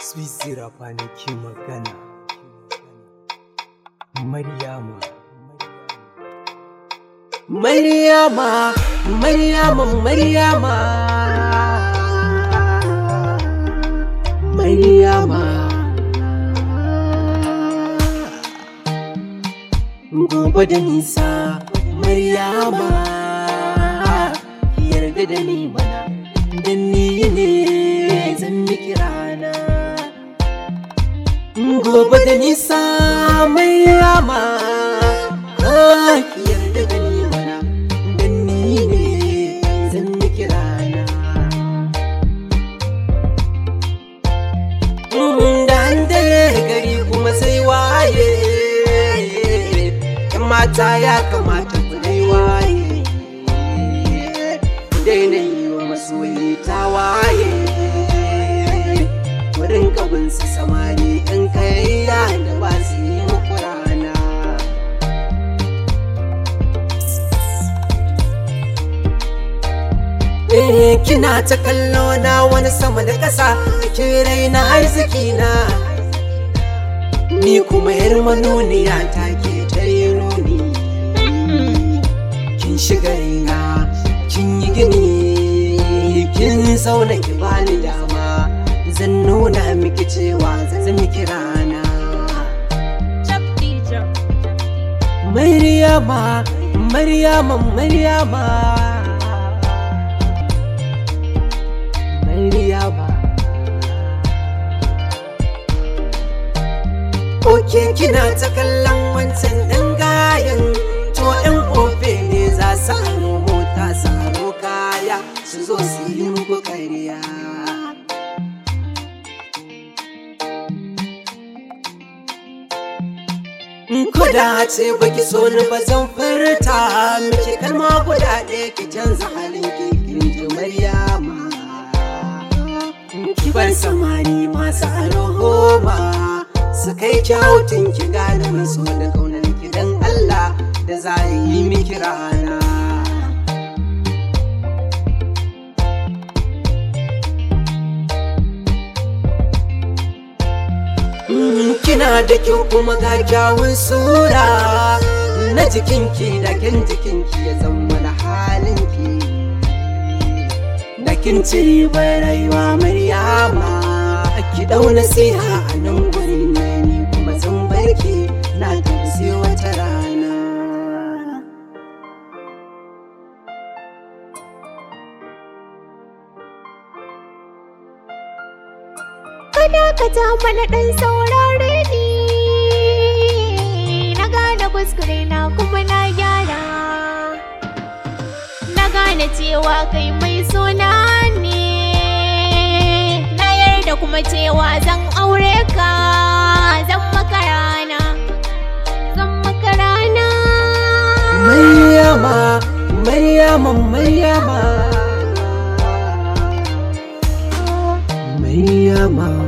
Swisira kwanaki magana. Maryama. Maryama, Maryama, Maryama. Maryama. Gobe da nisa, Maryama. Yarda da ni mana, dan ni ne zan miki rana. Gobe da nisa, Maryama. Ah, yarda da ni mana, dan ni ne zan miki rana. da an dare gari kuma sai waye yan mata ya kamata ku dai waye ku daina yi wa masoyi ta waye wurin kabinsu samari yan kayayya da ba su yi muku rana Eh, kina ta kallo na wani sama da ƙasa ke raina arziki na ni kuma yar manoniya ta ke ta yi nuni kin shiga raina kin yi gini kin zauna ki bani dama zan nuna miki cewa zan miki rana Maryama, Maryama, Maryama. Maryama. Oke kina ta kallon wancan ɗan gayan to ɗan ofe ne za su aro mota su aro kaya su zo su yi muku ƙarya. Kuda ce baki so ni ba zan furta miki kalma guda ɗaya ki canza halin ki kin ji Maryama. Ki bar samari masu alhoma su kai kyautin ki gane maso da kaunar ki dan Allah da za yi miki rana. Mm, Kina da kyau kuma ga kyawun sura na jikinki da kin jikinki ya zama da halinki. Da kin ci ribar rayuwa Maryama ki dau nasiha a nan gurin na ni kuma zan barki na tafi sai wata rana. Kada ka ta mana ɗan saurare ni Na gane kuskure na kuma na gyara Na gane cewa kai mai suna ne Na yarda kuma cewa zan aure ka Zan maka rana Zan maka rana Maryama, Maryama, Maryama. Maryama.